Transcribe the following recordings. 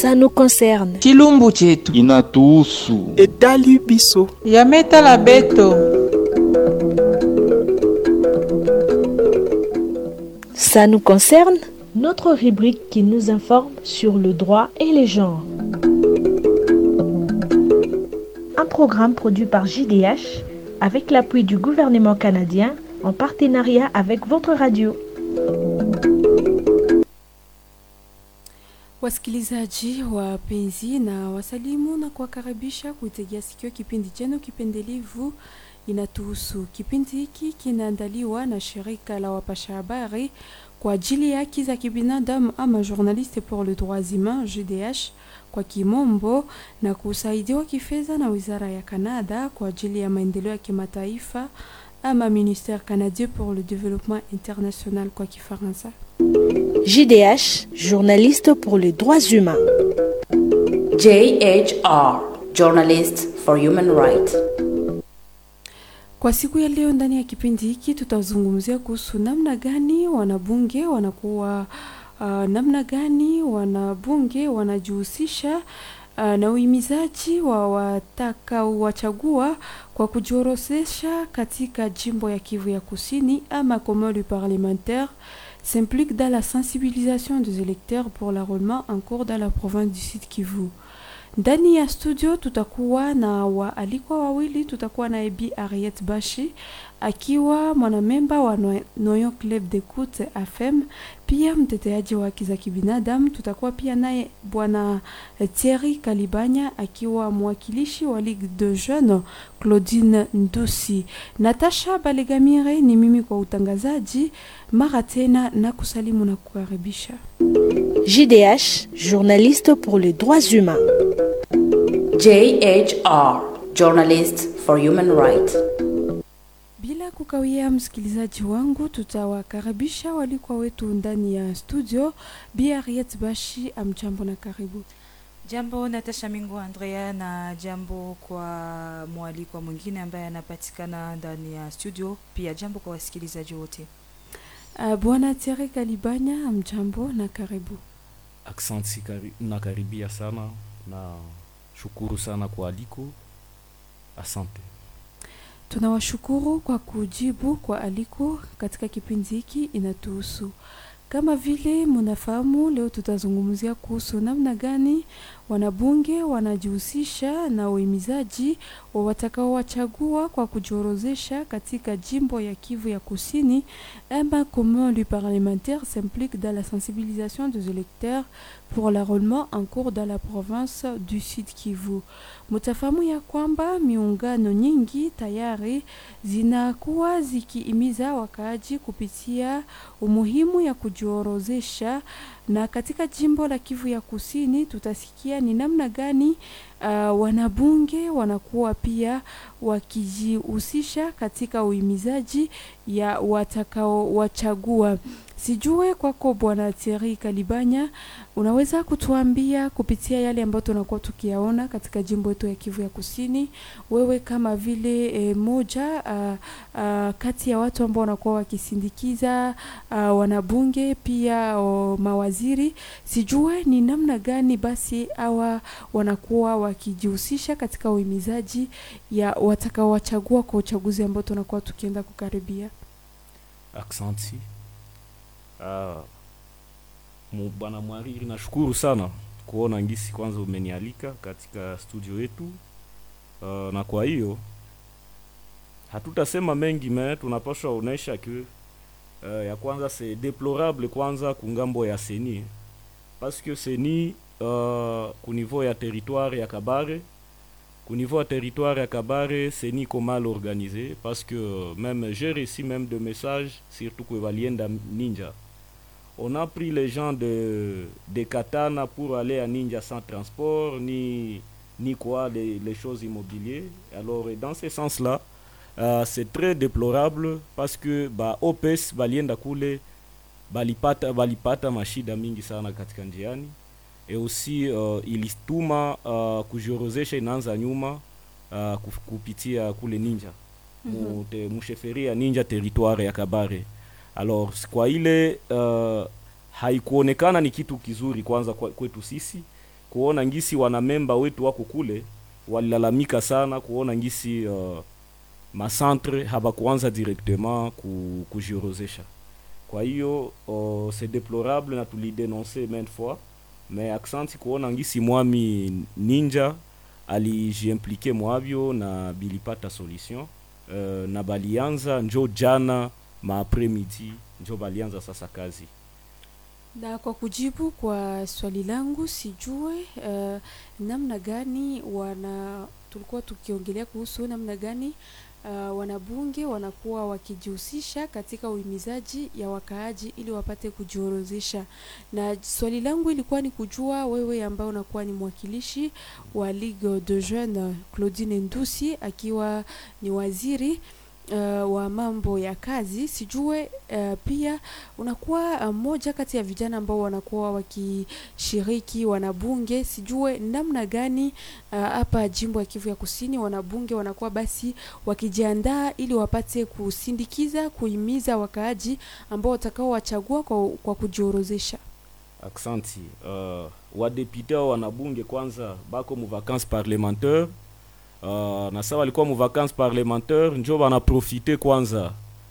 Ça nous concerne. chilumbu chetu inatuhusu. etali biso yametala beto Ça nous concerne. Notre rubrique qui nous informe sur le droit et les genres. Un programme produit par JDH avec l'appui du gouvernement canadien en partenariat avec votre radio. Wasikilizaji wapenzi na wasalimu na kuwakaribisha kuitegea sikio kipindi chenu kipendelevu inatuhusu. Kipindi hiki kinaandaliwa na shirika la wapasha habari kwa ajili ya haki za kibinadamu ama Journaliste pour le droits humains JDH kwa kimombo, na kusaidiwa kifedha na wizara ya Kanada kwa ajili ya maendeleo ya kimataifa ama Ministère canadien pour le développement international kwa Kifaransa. JDH, journaliste pour les droits humains. JHR, Journalist for Human Rights. Kwa siku ya leo ndani ya kipindi hiki tutazungumzia kuhusu namna gani wanabunge wanakuwa uh, namna gani wanabunge wanajihusisha uh, na uhimizaji wa watakaowachagua kwa kujiorodhesha katika jimbo ya Kivu ya Kusini ama comment le parlementaire s'implique dans la sensibilisation des électeurs pour l'enrôlement en cours dans la province du Sud Kivu. Ndani ya studio tutakuwa na waalikwa wawili. Tutakuwa na Ebi Ariet Bashi akiwa mwanamemba wa Noy- Noyon Club d'Ecoute FM, pia mteteaji wa haki za kibinadamu. Tutakuwa pia naye bwana Thierry Kalibanya akiwa mwakilishi wa Ligue de Jeunes Claudine Ndusi. Natasha Balegamire ni mimi kwa utangazaji. Mara tena na kusalimu na kukaribisha. JDH, journaliste pour les droits humains. JHR, Journalist for Human Rights. Bila kukawia, msikilizaji wangu, tutawakaribisha walikuwa wetu ndani ya studio. Bi Harriet Bashi, amjambo na karibu. Jambo Natasha Mingo Andrea, na jambo kwa mwalikwa mwingine ambaye anapatikana ndani ya studio. Pia jambo kwa wasikilizaji wote. Uh, bwana Thierry Kalibanya, amjambo na karibu. Aksanti kari, nakaribia sana na shukuru sana kwa aliko. Asante. Tunawashukuru kwa kujibu kwa aliko katika kipindi hiki inatuhusu. Kama vile mnafahamu, leo tutazungumzia kuhusu namna gani wanabunge wanajihusisha na uhimizaji wa watakaowachagua kwa kujiorozesha katika jimbo ya Kivu ya Kusini, ama comment le parlementaire s'implique dans la sensibilisation des électeurs pour l'enrôlement en cours dans la province du Sud Kivu. Mutafahamu ya kwamba miungano nyingi tayari zinakuwa zikihimiza wakaaji kupitia umuhimu ya kujiorozesha, na katika jimbo la Kivu ya Kusini tutasikia ni namna gani uh, wanabunge wanakuwa pia wakijihusisha katika uhimizaji ya watakaowachagua. Sijue kwako Bwana Thierry Kalibanya, unaweza kutuambia kupitia yale ambayo tunakuwa tukiyaona katika jimbo yetu ya Kivu ya Kusini, wewe kama vile e, moja uh, uh, kati ya watu ambao wanakuwa wakisindikiza uh, wanabunge pia o, mawaziri, sijue ni namna gani basi hawa wanakuwa wakijihusisha katika uhimizaji ya watakaowachagua kwa uchaguzi ambao tunakuwa tukienda kukaribia. Aksanti. Uh, mu- bwana mwariri, nashukuru sana kuona ngisi kwanza umenialika katika studio yetu. Uh, na kwa hiyo hatutasema mengi me tunapaswa onesha ke uh, ya kwanza c'est déplorable kwanza kungambo ya seni parce que seni uh, ku niveau ya territoire ya Kabare ku niveau ya territoire ya Kabare seni iko mal organisé parce que euh, même j'ai reçu même de messages surtout que balienda Ninja on a pris les gens de, de Katana pour aller à Ninja sans transport, ni, ni quoi, les, les choses immobilières. Alors, et dans ce sens-là, euh, c'est très déplorable parce que bah, OPES balienda kule balipata, balipata mashida mingi sana katika njiani et aussi uh, ilituma uh, kujiorozesha inaanza nyuma uh, kuf- kupitia kule Ninja mu, te, musheferi ya Ninja territoire ya Kabare alors kwa ile uh, haikuonekana ni kitu kizuri kwanza kwa, kwetu sisi kuona ngisi wanamemba wetu wako kule walilalamika sana kuona ngisi uh, macentre habakuanza directement ku, kujiorozesha kwa hiyo uh, c'est déplorable na tulidenonce maintes fois mais aksanti kuona ngisi mwami ninja alijiimplike mwavyo na bilipata solution uh, na balianza njo jana maapremidi njo balianza sasa kazi na kwa kujibu kwa swali langu sijue uh, namna gani wana tulikuwa tukiongelea kuhusu namna gani uh, wanabunge wanakuwa wakijihusisha katika uhimizaji ya wakaaji ili wapate kujiorozesha na swali langu ilikuwa ni kujua wewe ambaye unakuwa ni mwakilishi wa Ligue de Jeunes Claudine Ndusi akiwa ni waziri uh, wa mambo ya kazi sijue uh, pia unakuwa mmoja uh, kati ya vijana ambao wanakuwa wakishiriki wanabunge sijue namna gani hapa uh, jimbo ya Kivu ya Kusini wanabunge wanakuwa basi wakijiandaa ili wapate kusindikiza kuhimiza wakaaji ambao watakao wachagua kwa, kwa kujiorozesha aksanti uh, wadepute au wanabunge kwanza bako mu vacances parlementaire uh, na sa walikuwa mu vacances parlementaire njo banaprofite kwanza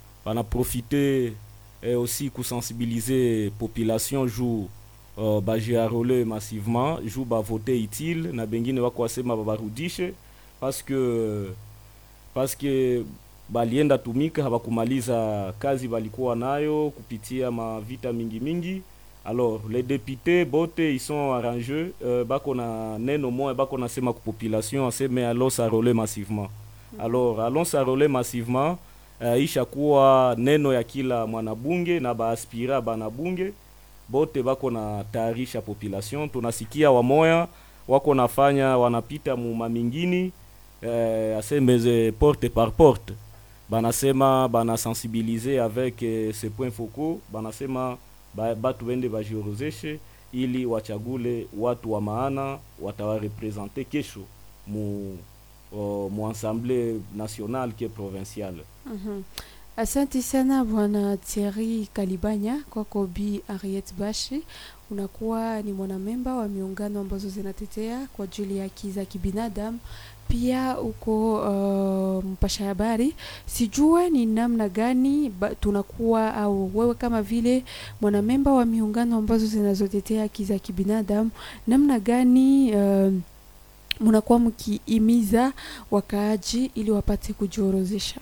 banaprofite eh, aussi kusensibiliser population juu uh, bajiarole massivement juu bavote utile na bengine wako wasema babarudishe parce que parce que balienda tumika habakumaliza kazi balikuwa nayo kupitia mavita mingi mingi alors les députés bote ils sont arrangeux euh, bako na neno moya bako nasema ku population aseme allons s'arrole massivement alors allons s'arrole massivement uh, ishakuwa neno ya kila mwanabunge na baaspira banabunge bote bako na tayarisha population tunasikia wamoya wako nafanya wanapita mu mamingini eh, asemeze porte par porte banasema banasensibilize avec eh, ce point focaux banasema ba, batu wende bajiorozeshe ili wachagule watu wa maana watawarepresente kesho mu, uh, mu assemblée nationale ke provinciale mm-hmm. Asante sana bwana Thierry Kalibanya kwako Bi Ariet Bashi, unakuwa ni mwanamemba wa miungano ambazo zinatetea kwa ajili ya haki za kibinadamu pia uko uh, mpasha habari. Sijue ni namna gani ba, tunakuwa au wewe kama vile mwanamemba wa miungano ambazo zinazotetea haki za kibinadamu, namna gani uh, mnakuwa mkiimiza wakaaji ili wapate kujiorozesha?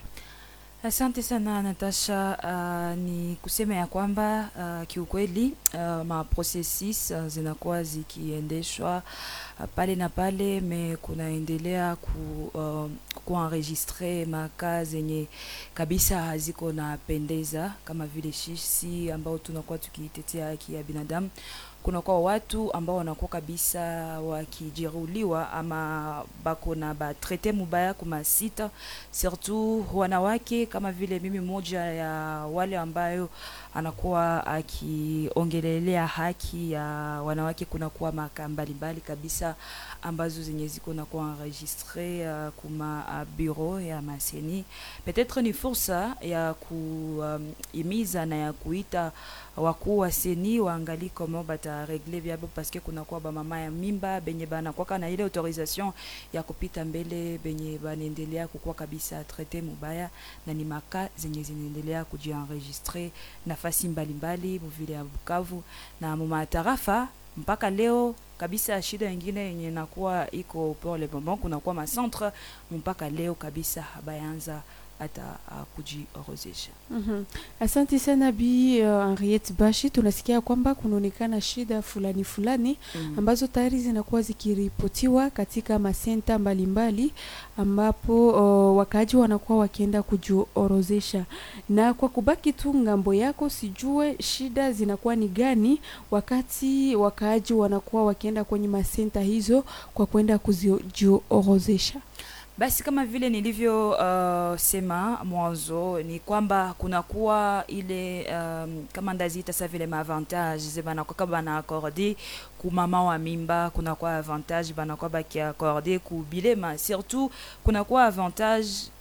Asante sana Natasha. Uh, ni kusema ya kwamba uh, kiukweli uh, ma processus uh, zinakuwa zikiendeshwa uh, pale na pale, me kunaendelea ku, uh, kuenregistre maka zenye kabisa haziko na pendeza, kama vile shisi ambao tunakuwa tukitetea haki ya binadamu kunakuwa watu ambao wanakuwa kabisa wakijeruhiwa ama bako na batrete mubaya kuma sita, surtout wanawake. Kama vile mimi moja ya wale ambayo anakuwa akiongelelea haki ya wanawake, kunakuwa maka mbalimbali kabisa ambazo zenye ziko na kuwa enregistre uh, kuma uh, bureau ya maseni. Peut-être ni fursa ya kuimiza um, na ya kuita wakuu wa seni waangali comment bataregle vyabo paske kunakuwa bamama ya mimba benye banakwaka na ile autorisation ya kupita mbele benye banaendelea kukuwa kabisa traite mubaya, na ni maka zenye zinaendelea kujienregistre nafasi mbalimbali muvile ya Bukavu na mumatarafa mpaka leo kabisa. Shida ingine yenye nakuwa iko pour le moment, kunakuwa macentre mpaka leo kabisa habayanza hata uh, kujiorozesha. mm -hmm. Asante sana Bi uh, Henriette Bashi, tunasikia kwamba kunaonekana shida fulani fulani mm -hmm. ambazo tayari zinakuwa zikiripotiwa katika masenta mbalimbali ambapo uh, wakaaji wanakuwa wakienda kujiorozesha. Na kwa kubaki tu ngambo yako, sijue shida zinakuwa ni gani wakati wakaaji wanakuwa wakienda kwenye masenta hizo kwa kwenda kujiorozesha. Basi kama vile nilivyo uh, sema mwanzo ni kwamba kunakuwa ile um, kama ndaziita sa vile maavantage ze banakuwa bana accorde ku mama wa mimba, kunakuwa avantage banakuwa bakiakorde ku bilema, surtout kunakuwa avantage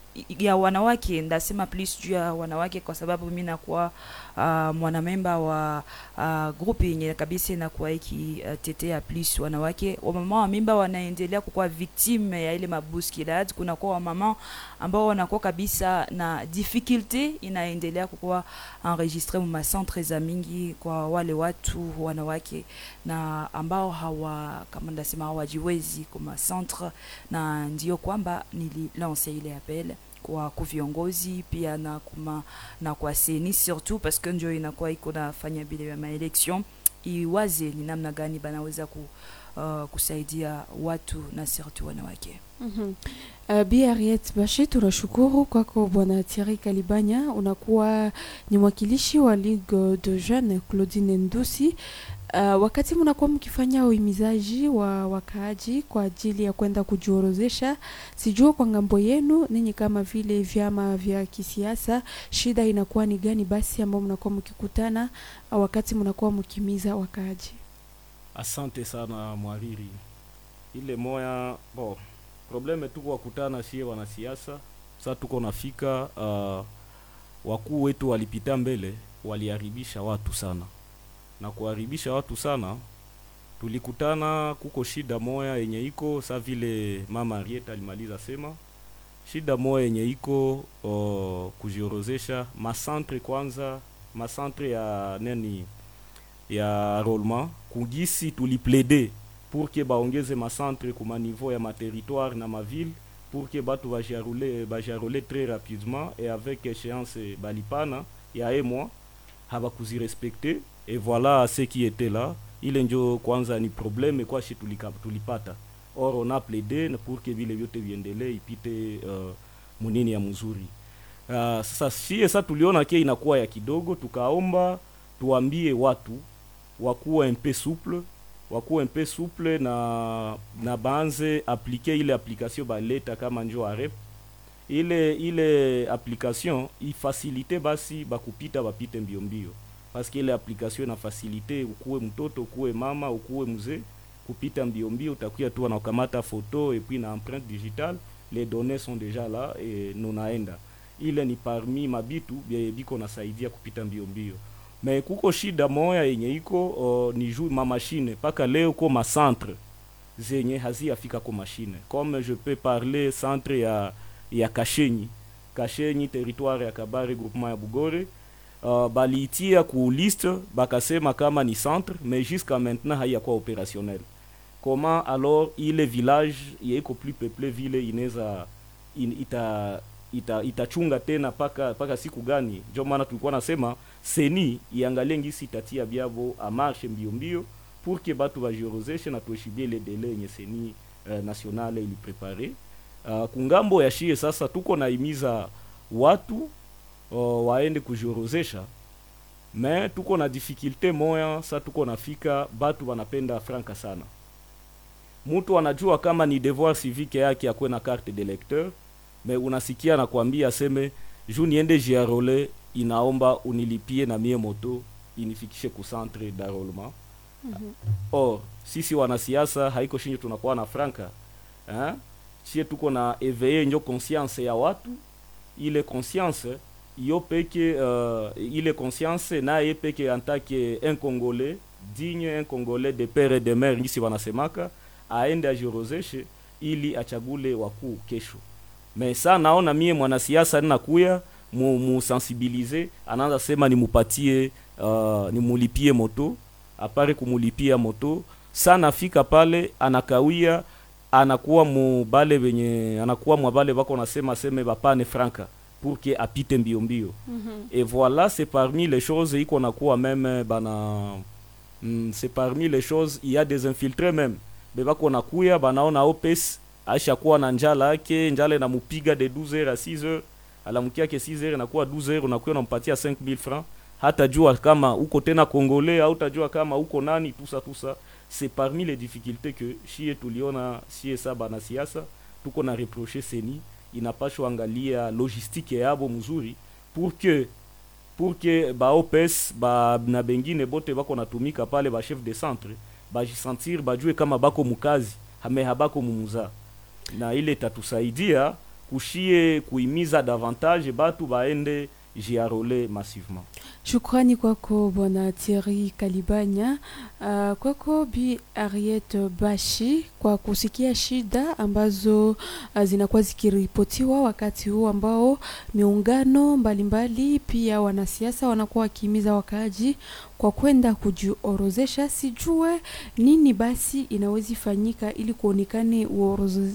ya wanawake ndasema please juu ya wanawake kwa sababu mi nakuwa uh, mwanamemba wa uh, grupu yenye kabisa inakuwa ikitetea uh, please wanawake wamama wa mimba wanaendelea kukuwa victime ya ile mabuskilad kunakuwa wamama ambao wanakuwa kabisa na difficulté inaendelea kukuwa enregistre mu macentre za mingi kwa wale watu wanawake na ambao hawa kama ndasema hawajiwezi kwa macentre na ndio kwamba nililance ile appel kwa kuviongozi pia na kuma na kwa seni surtout parce que ndio inakuwa iko nafanya bile ya maelection iwaze ni namna gani banaweza ku, uh, kusaidia watu na surtout wanawake Mhm. Uh, Bi Harriet Bashe, tunashukuru kwako Bwana Thierry Kalibanya, unakuwa ni mwakilishi wa Ligue de Jeunes Claudine Ndusi. Uh, wakati mnakuwa mkifanya uhimizaji wa wakaaji kwa ajili ya kwenda kujiorozesha, sijua kwa ngambo yenu ninyi kama vile vyama vya kisiasa, shida inakuwa ni gani basi ambao mnakuwa mkikutana uh, wakati mnakuwa mkimiza wakaaji? asante sana mwariri ile moya bo probleme tuko wakutana sie wanasiasa sa tuko nafika uh, wakuu wetu walipita mbele waliharibisha watu sana na kuharibisha watu sana tulikutana kuko shida moya yenye iko sa vile mama Arieta alimaliza sema shida moya yenye iko uh, kujiorozesha masantre kwanza masantre ya nani ya rolma kugisi tuliplede pour que baongeze macentre kuma niveau ya materitoire na maville pour que batu bajarule bajarule très rapidement et avec échéance balipana ya un mois habakuzirespecte et voilà ce qui était là ile njo kwanza ni probleme kwashi tulika, tulipata or on a plaidé pour que vile vyote viendelee ipite uh, munini ya mzuri uh, sasa sie sa tuliona ke inakuwa ya kidogo tukaomba tuambie watu wakuwa un peu souple wakuwa un peu souple na na baanze aplike ile application baleta kama njo arep ile ile application ifasilite basi bakupita bapite mbio mbio paske ile application ina fasilite ukuwe mtoto ukuwe mama ukuwe mzee kupita mbio mbio utakuya tu anakamata photo et puis na empreinte digitale les données sont déjà là et nunaenda ile ni parmi mabitu bie biko nasaidia kupita mbio mbio me kuko shida moya yenye iko uh, ni juu ma machine mpaka leo ko ma centre zenye haziafika ko machine comme je peux parler centre ya ya Kashenyi Kashenyi territoire ya Kabare groupement ya Bugore uh, baliitia ku liste bakasema kama ni centre mais jusqu'à maintenant haiyakuwa opérationnel comment alors ile village yeiko plus peuplé vile inaweza in, ita ita itachunga tena paka paka siku gani ndio maana tulikuwa nasema seni iangalie ngisi itatia byabo amarshe mbio mbio pour que batu bajiorozeshe na tuheshimie ile dele yenye seni uh, nationale iliprepare uh, kungambo ya shie sasa tuko naimiza watu uh, waende kujiorozesha me tuko na difficulte moya sa tuko nafika batu wanapenda franka sana mtu anajua kama ni devoir civique yake akuwe na carte de lecteur me unasikia nakwambia aseme ju niende jiarole inaomba unilipie na mie moto inifikishe ku centre d'enrôlement Mhm. or sisi wanasiasa haiko shinjo tunakuwa na franka eh? chie tuko na eveye njo conscience ya watu ile conscience yo peke uh, ile conscience naye peke antake un congolais digne un congolais de pere et de mare ngisi wanasemaka aende ajirozeshe ili achagule wakuu kesho me sa naona mie mwanasiasa ninakuya mu, musensibilize anaanza sema nimupatie uh, nimulipie moto apare kumulipia moto sa nafika pale anakawia anakuwa mu bale venye anakuwa mwa bale bako nasema seme bapane franka pour que apite mbio mbio Mhm. et voilà c'est parmi les choses iko nakuwa même bana mm, c'est parmi les choses il y a des infiltrés même bebako nakuya banaona opes aishakuwa na njala yake njala inamupiga de 12 heures à 6 heures alamukia ke 6 heures inakuwa 12 heures unakuya unampatia 5000 francs hata jua kama uko tena congolais au utajua kama uko nani tusa tusa c'est parmi les difficultés que shie tuliona shie sa bana siasa tuko na reproche seni inapashwa angalia logistique yabo mzuri pour que pour que ba OPS ba na bengine bote bako natumika pale ba chef de centre bajisentir bajue kama bako mukazi hame habako mumuza na ile itatusaidia kushie kuimiza davantage batu baende jiarole massivement Shukrani kwako bwana Thierry Kalibanya. Uh, kwako Bi Ariet Bashi kwa kusikia shida ambazo uh, zinakuwa zikiripotiwa wakati huu ambao miungano mbalimbali pia wanasiasa wanakuwa wakihimiza wakaaji kwa kwenda kujiorozesha. Sijue nini basi inawezi fanyika ili kuonekane uorozo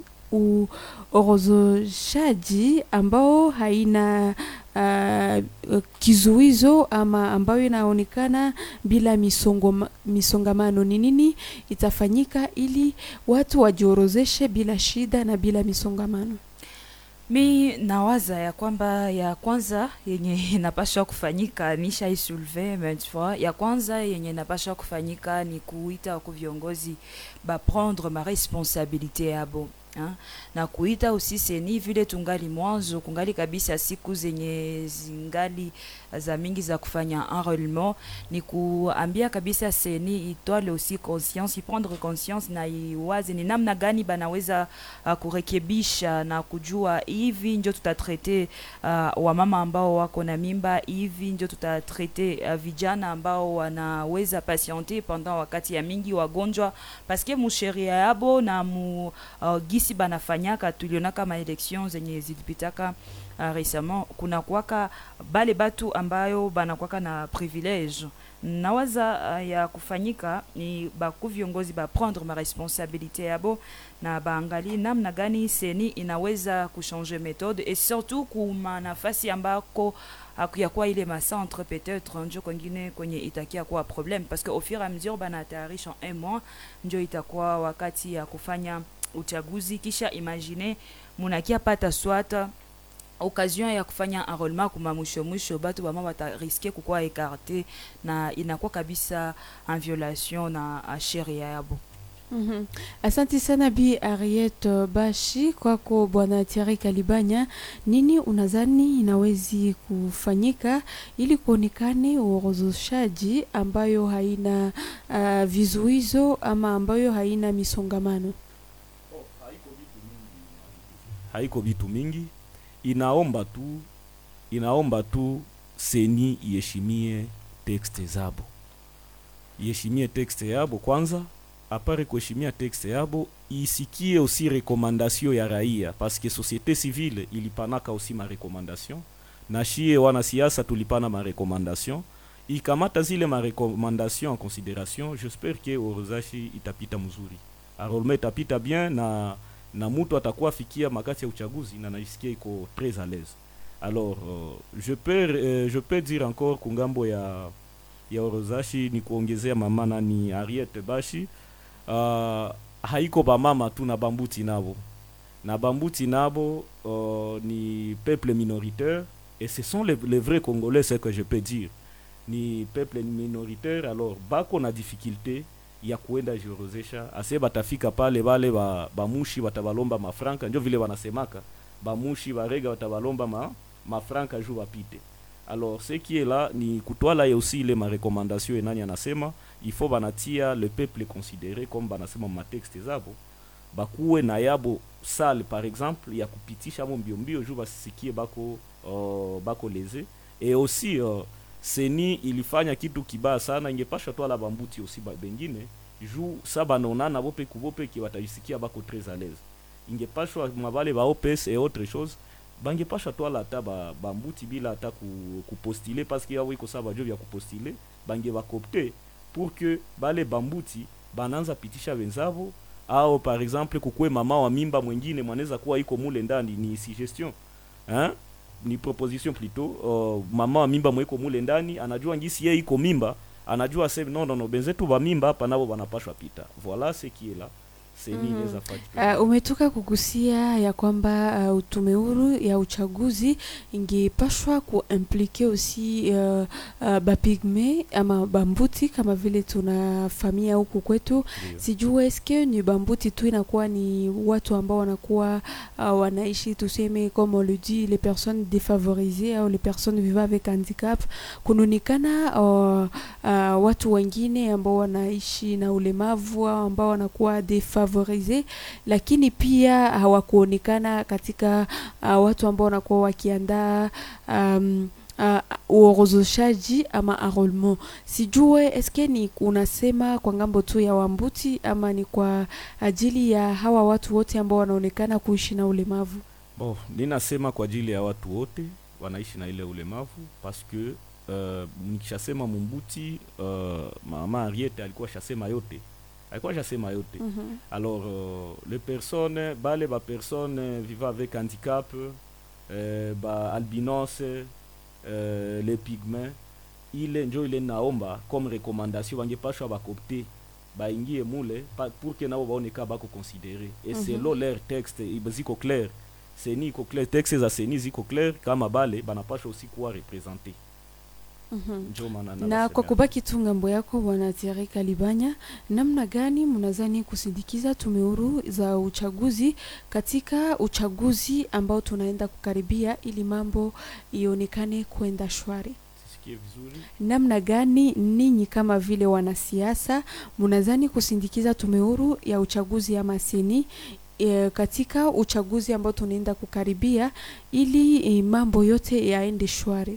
uorozeshaji ambao haina uh, kizuizo ama ambayo inaonekana bila misongo, misongamano. Ni nini itafanyika ili watu wajiorozeshe bila shida na bila misongamano? mi nawaza ya kwamba ya kwanza yenye inapashwa kufanyika nisha isulve maintes fois ya kwanza yenye inapashwa kufanyika ni kuita ku viongozi baprendre ma responsabilité yabo ha? na kuita usi seni vile tungali mwanzo kungali kabisa siku zenye zingali za mingi za kufanya enrôlement ni kuambia kabisa seni itwale aussi conscience iprendre conscience na iwaze ni namna gani banaweza uh, kurekebisha na kujua hivi njo tutatrete uh, wamama ambao wako na mimba hivi njo tutatrete uh, vijana ambao wanaweza patiente pendant wakati ya mingi wagonjwa paske musheria yabo na mu uh, gisi banafanyaka tulionaka maelection zenye zilipitaka uh, récemment kuna kwaka bale batu ambayo banakwaka na privilege nawaza uh, ya kufanyika ni baku viongozi baprendre ma responsabilité yabo na baangali namna gani seni inaweza kuchanger méthode et surtout kuma nafasi ambako akuyakuwa ile macentre peut-être njo kwengine kwenye itakia kuwa problème parce que au fur et à mesure banatayarisha un mois njo itakuwa wakati ya kufanya uchaguzi kisha imagine munakia pata swata occasion ya kufanya enrôlement kuma mwisho mwisho batu bama batariske kukuwa ekarte na inakuwa kabisa en violation na uh, sheria yabo Mm -hmm. Asante sana Bi Ariet Bashi, kwako Bwana Thierry Kalibanya. Nini unadhani inawezi kufanyika ili kuonekane uorozeshaji ambayo haina uh, vizuizo ama ambayo haina misongamano? haiko vitu mingi inaomba tu inaomba tu seni iheshimie tekste zabo iheshimie tekste yabo kwanza apare kuheshimia tekste yabo isikie aussi rekomandasio ya raia paske société civile ilipanaka aussi marekomandation na shie wanasiasa tulipana marekomandation ikamata zile marekomandation en considération j'espère ke orozashi itapita mzuri arolme itapita bien na na mutu atakuwa fikia makati ya uchaguzi na naisikia iko très à l'aise alors euh, je peux euh, je peux dire encore kungambo ya ya orozashi ni kuongezea mama nani Ariete Bashi uh, haiko bamama tu na bambuti nabo na bambuti nabo uh, ni peuple minoritaire et ce sont les, les vrais congolais ce que je peux dire ni peuple minoritaire alors bako na difficulté ya kuenda jiorozesha ase batafika pale bale ba, bamushi batabalomba mafranka njo vile wanasemaka bamushi barega batabalomba ma, mafranka juu bapite alors ce qui est là ni kutwala ya aussi ile marekomandation enani anasema il faut banatia le peuple considéré comme banasema matexte zabo bakuwe na yabo sale par exemple ya kupitisha mo mbio mbio juu basisikie bako uh, bako leze et aussi uh, seni ilifanya kitu kibaya sana ingepasha twala bambuti aussi ba bengine juu sa banaonana bope kubopeki bataisikia bako très à l'aise ingepashwa mabale ba OPS et autre chose bangepasha twala ata ba, bambuti bila ata ku, kupostile parce que yao iko sa bajo vya kupostile bange bakopte pour que bale bambuti bananza pitisha wenzavo au par exemple kukue mama wa mimba mwingine mwanaweza kuwa iko mule ndani ni suggestion hein? ni proposition plutôt uh, mama wa mimba mweko mule ndani anajua ngisi yeye iko mimba anajua se non non no benzetu ba mimba hapa nabo banapashwa pita voilà ce qui est là seni Mhm. inaweza fanya Uh, umetoka kugusia ya kwamba uh, tume huru ya uchaguzi ingepashwa kuimplike aussi uh, uh, bapigme ama bambuti kama vile tunafamia huku kwetu Ndio. sijue eske ni bambuti tu inakuwa ni watu ambao wanakuwa uh, wanaishi tuseme comme on le dit les personnes défavorisées au les personnes vivant avec handicap kunaonekana uh, uh, watu wengine ambao wanaishi na ulemavu au ambao wanakuwa défavorisés kufavorize, lakini pia hawakuonekana katika uh, watu ambao wanakuwa wakiandaa um, uh, uorozeshaji ama enrollment. Sijue eske ni unasema kwa ngambo tu ya Wambuti ama ni kwa ajili ya hawa watu wote ambao wanaonekana kuishi na ulemavu? Bon, ninasema kwa ajili ya watu wote wanaishi na ile ulemavu parce que uh, nikishasema Mumbuti uh, mama Ariete alikuwa shasema yote, alikuwa shasema yote Mhm. alors euh, les personnes bale ba personnes vivant avec handicap euh, ba albinos euh, les pygmées ile njo ile naomba comme recommandation bangepashwa bakopte baingie mule pa, pour que nabo baone ka bako considere et Mhm. selon leur texte iba ziko clair seni iko clair texte za seni ziko clair kama bale banapashwa aussi kuwa represente Mhm. njo maana na nabasema. kwa kubaki tu ngambo yako bwana Thierry Kalibanya, namna gani mnazani kusindikiza tume huru za uchaguzi katika uchaguzi ambao tunaenda kukaribia, ili mambo ionekane kwenda shwari? sisikie vizuri Namna gani ninyi kama vile wanasiasa mnazani kusindikiza tume huru ya uchaguzi ama seni e, katika uchaguzi ambao tunaenda kukaribia ili e, mambo yote yaende shwari?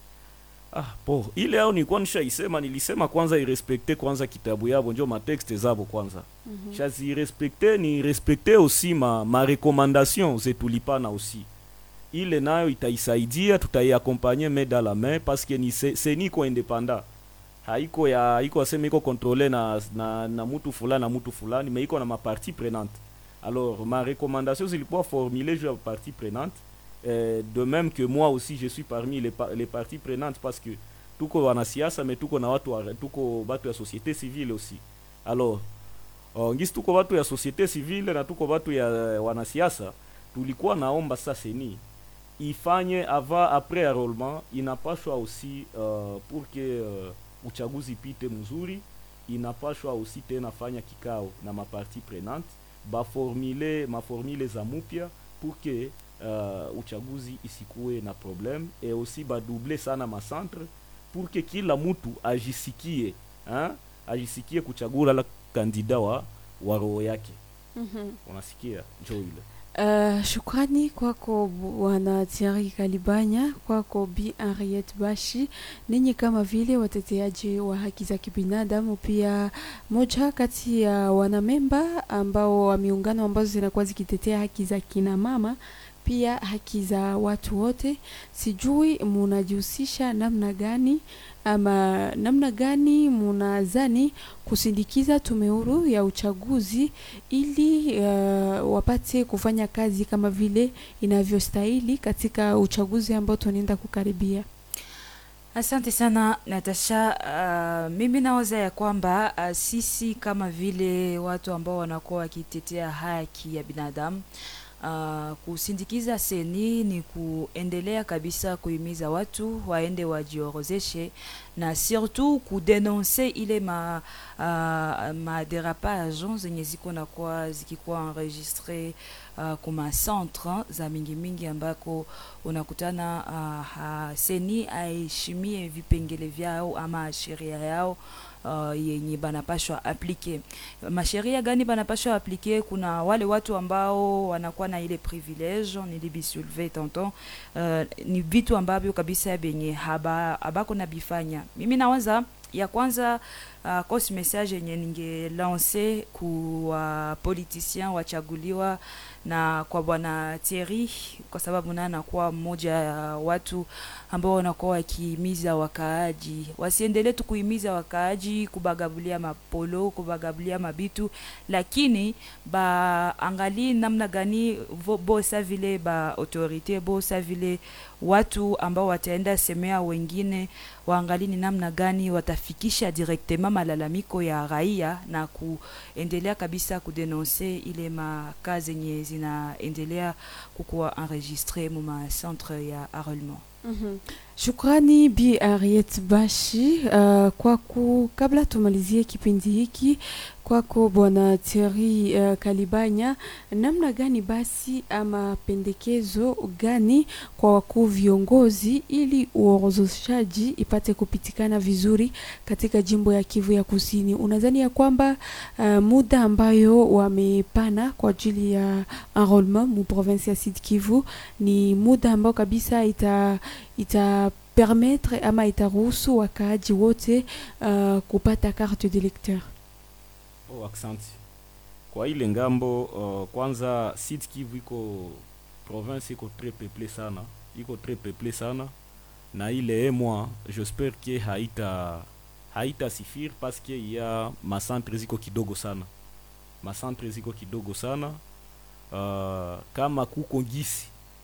Ah, po ile au nilikuwa nishaisema, nilisema kwanza irespekte kwanza kitabu yabo njo matexte zabo kwanza Mhm. shazirespekte ni respekte aussi ma, ma recommandation zetulipana aussi ile nayo itaisaidia tutaiakompanye main dans la main parce que ni se, se niko independant haiko ya haiko aseme iko controle na, na, na mutu fulani na mutu fulani mais iko na mapartie prenante alors ma recommandation zilikuwa formule juu ya partie prenante euh, de même que moi aussi je suis parmi les, pa- les parties prenantes parce que tuko wanasiasa mais tuko na watu wa- tuko batu ya société civile aussi alors uh, ngisi tuko watu ya société civile na tuko watu ya eh, wanasiasa tulikuwa naomba sasa seni ifanye avant après enrôlement inapashwa aussi uh, pour que uh, uchaguzi pite mzuri inapashwa aussi tena fanya kikao na maparti prenante baformule maformule za mupya pour que uh, uchaguzi isikuwe na problème et aussi badouble sana macentre pour que kila mtu ajisikie hein? ajisikie kuchagula la kandida wa, wa roho yake Mhm. unasikia njo ile Uh, shukrani kwako bwana Thierry Kalibanya, kwako Bi Henriette Bashi, ninyi kama vile wateteaji wa haki za kibinadamu, pia moja kati ya wanamemba ambao wa miungano ambazo zinakuwa zikitetea haki za kina mama pia haki za watu wote. Sijui munajihusisha namna gani ama namna gani munazani kusindikiza tume huru ya uchaguzi ili uh, wapate kufanya kazi kama vile inavyostahili katika uchaguzi ambao tunaenda kukaribia. Asante sana Natasha. Uh, mimi nawaza ya kwamba uh, sisi kama vile watu ambao wanakuwa wakitetea haki ya binadamu uh, kusindikiza seni ni kuendelea kabisa kuhimiza watu waende wajiorozeshe na surtout kudenonse ile ma, uh, maderapage zenye ziko nakuwa zikikuwa enregistre uh, kuma centre za mingi mingi ambako unakutana uh, ha, seni aheshimie vipengele vyao ama sheria yao uh, yenye banapashwa aplike. Masheria gani banapashwa aplike? Kuna wale watu ambao wanakuwa na ile privilege, nilibisulve tonton, uh, ni vitu ambavyo kabisa benye haba abako na bifanya. Mimi nawaza ya kwanza uh, cause message yenye ninge lance ku wapoliticien wachaguliwa na kwa bwana Thierry, kwa sababu naye anakuwa mmoja ya watu ambao wanakuwa wakihimiza wakaaji wasiendelee tu kuhimiza wakaaji kubagabulia mapolo kubagabulia mabitu, lakini baangalie namna gani vo- bosa vile ba autorite bosa vile watu ambao wataenda semea wengine waangalie ni namna gani watafikisha directement malalamiko ya raia na kuendelea kabisa kudenonse ile makazi zenye zinaendelea kukuwa enregistre mu ma centre ya enrôlement. Mhm. Shukrani Bi Harriet Bashi uh, kwako. Kabla tumalizie kipindi hiki, kwako Bwana Thierry uh, Kalibanya, namna gani basi ama pendekezo gani kwa wakuu viongozi ili uorozeshaji ipate kupitikana vizuri katika jimbo ya Kivu ya Kusini? Unadhani ya kwamba uh, muda ambayo wamepana kwa ajili ya enrollment mu province ya Sud Kivu ni muda ambao kabisa ita ita permettre ama itaruhusu wakaaji wote uh, kupata carte de lecteur. Oh, aksanti kwa ile ngambo. Uh, kwanza Sud Kivu iko province iko très peuplé sana, iko très peuplé sana na ile emwa j'espère que haita haita sifir parce que ya macentre ziko kidogo sana, macentre ziko kidogo sana uh, kama kuko ngisi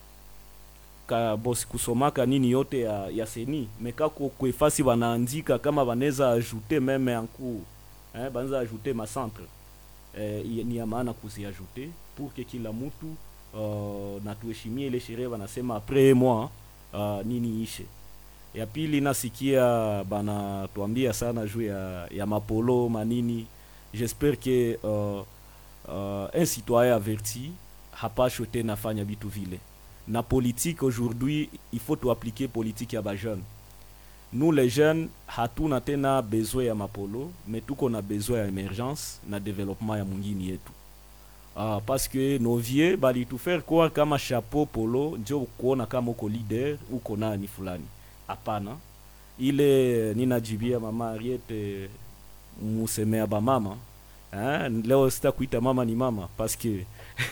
ka bosi kusomaka nini yote ya, ya seni mekako kwefasi wanaandika kama wanaweza ajouter meme anku eh, banza ajouter macentre eh, i- ni ya maana kuziajouter pour que kila mtu uh, na tuheshimie ile sherehe wanasema après moi uh, nini ishe ya pili nasikia bana tuambia sana juu ya, ya mapolo manini j'espère que uh, uh, un citoyen averti hapashwe tena fanya vitu vile na politique aujourd'hui il faut tuappliquer politique ya bajeune nous les jeunes hatuna tena besoin ya mapolo mais tuko na besoin ya emergence na développement ya mwingine yetu ah, parce que nos vieux balitufaire croire kama chapeau polo njo kuona kama uko leader uko nani fulani hapana ile ninajibia mama Ariete musemea bamama eh, leo sitakuita mama ni mama parce que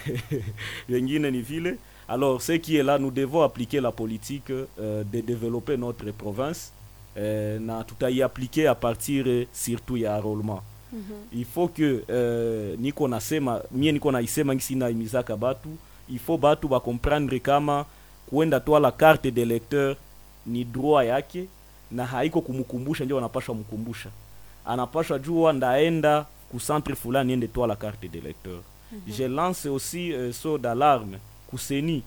wengine ni vile alors ce qui est là nous devons appliquer la politique euh, de développer notre province euh, na tutaiappliquer à partir eh, surtout ya enrôlement il faut que euh, niko nasema mie niko naisema ngisi naimizaka batu il faut batu bakomprendre kama kuenda twala carte de lecteur ni droit yake na haiko kumkumbusha ndio wanapashwa mkumbusha anapashwa jua ndaenda ku centre fulani niende twala carte de lecteur je lance aussi euh, so d'alarme kuseni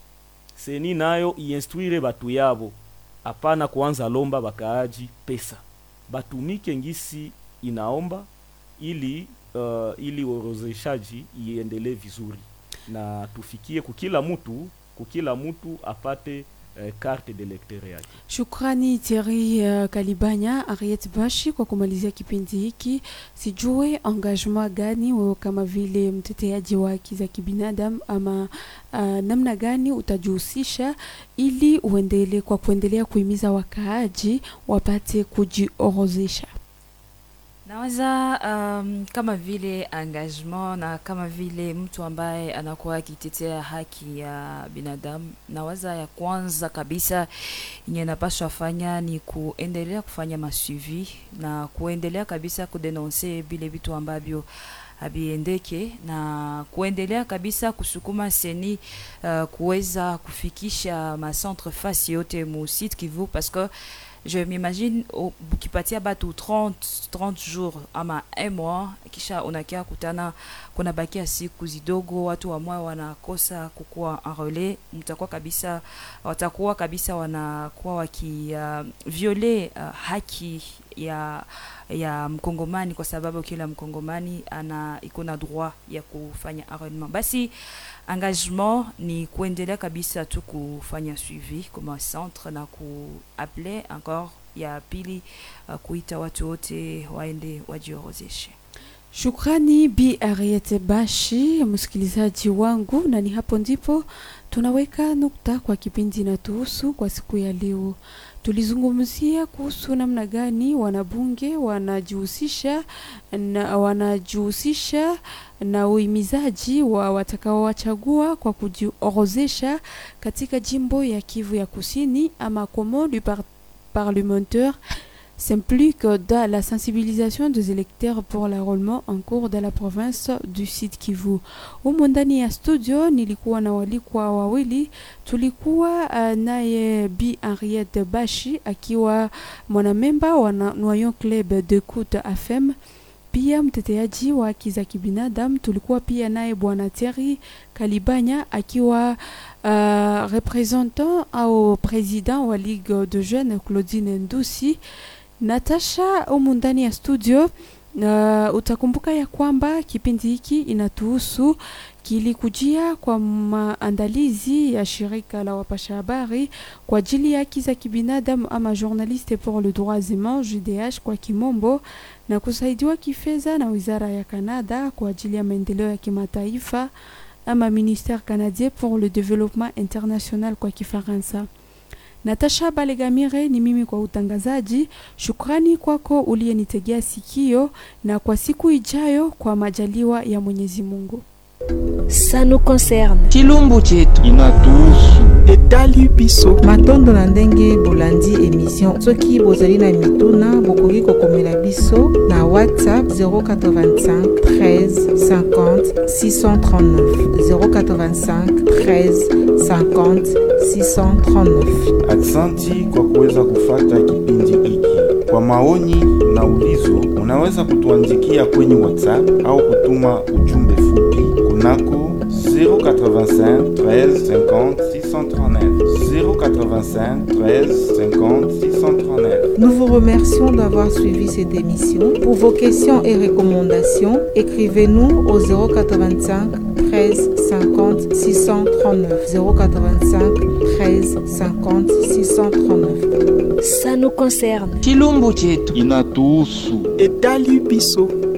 seni nayo iinstruire batu yabo hapana kuanza lomba bakaaji pesa batumike ngisi inaomba ili uh, ili orozeshaji iendelee vizuri na tufikie kukila mtu kukila mtu apate uh, carte de lecteur yake Shukrani Thierry uh, Kalibanya, Harriet Bashi kwa kumalizia kipindi hiki. Sijue engagement gani wewe kama vile mteteaji wa haki za kibinadamu ama uh, namna gani utajihusisha ili uendelee kwa kuendelea kuhimiza wakaaji wapate kujiorozesha. Naweza um, kama vile engagement na kama vile mtu ambaye anakuwa akitetea haki ya binadamu, nawaza ya kwanza kabisa yenye napaswa fanya ni kuendelea kufanya masuivi na kuendelea kabisa kudenonse vile vitu ambavyo haviendeke na kuendelea kabisa kusukuma seni uh, kuweza kufikisha macentre fasi yote mu site Kivu parce que je m'imagine o- ukipatia batu 30, 30 jours ama un mois kisha unakia kutana kuna bakia siku zidogo watu wamwa wanakosa kukuwa enrole mtakuwa kabisa watakuwa kabisa wanakuwa waki uh, viole uh, haki ya ya mkongomani kwa sababu kila mkongomani ana iko na droit ya kufanya enrôlement basi engagement ni kuendelea kabisa tu kufanya suivi kama centre na kuaple encore ya pili uh, kuita watu wote waende wajiorozeshe Shukrani Bi Ariete Bashi, msikilizaji wangu, na ni hapo ndipo tunaweka nukta kwa kipindi na tuhusu kwa siku ya leo. Tulizungumzia kuhusu namna gani wanabunge wanajihusisha na wanajihusisha na uhimizaji wa watakaowachagua kwa kujiorozesha katika jimbo ya Kivu ya Kusini ama comment du par parlementaire s'implique dans la sensibilisation des électeurs pour l'enrôlement en cours de la province du Sud Kivu. Humu ndani ya studio nilikuwa na walikwa wawili, tulikuwa uh, naye Bi Henriette Bashi akiwa mwanamemba wa na- Noyon Club de Coute FM pia mteteaji wa haki za kibinadamu. Tulikuwa pia naye bwana Thierry Kalibanya akiwa uh, representant au president wa Ligue de Jeunes Claudine Ndusi. Natasha humu ndani ya studio. Uh, utakumbuka ya kwamba kipindi hiki inatuhusu kilikujia kwa maandalizi ya shirika la wapasha habari kwa ajili ya haki za kibinadamu ama Journaliste pour le droit humain JDH kwa kimombo, na kusaidiwa kifedha na wizara ya Canada kwa ajili ya maendeleo ya kimataifa ama Ministère canadien pour le développement international kwa Kifaransa. Natasha Balegamire ni mimi kwa utangazaji. Shukrani kwako uliyenitegea sikio, na kwa siku ijayo kwa majaliwa ya Mwenyezi Mungu. Ça nous concerne. chilumbu chetu inatuhusu etali biso matondo na ndenge bolandi emission soki bozali na mituna bokoki kokomela biso na whatsapp 085 13 50 639 085 13 50 639 aksanti kwa kuweza kufata kipindi hiki kwa maoni na ulizo unaweza kutuandikia kwenye whatsapp au kutuma ujumbe fupi kunako 085 13 50 639 085 13 50 639 Nous vous remercions d'avoir suivi cette émission. Pour vos questions et recommandations, écrivez-nous au 085 13 50 639 085 13 50 639. Ça nous concerne. chilumbu chetu inatuhusu etali biso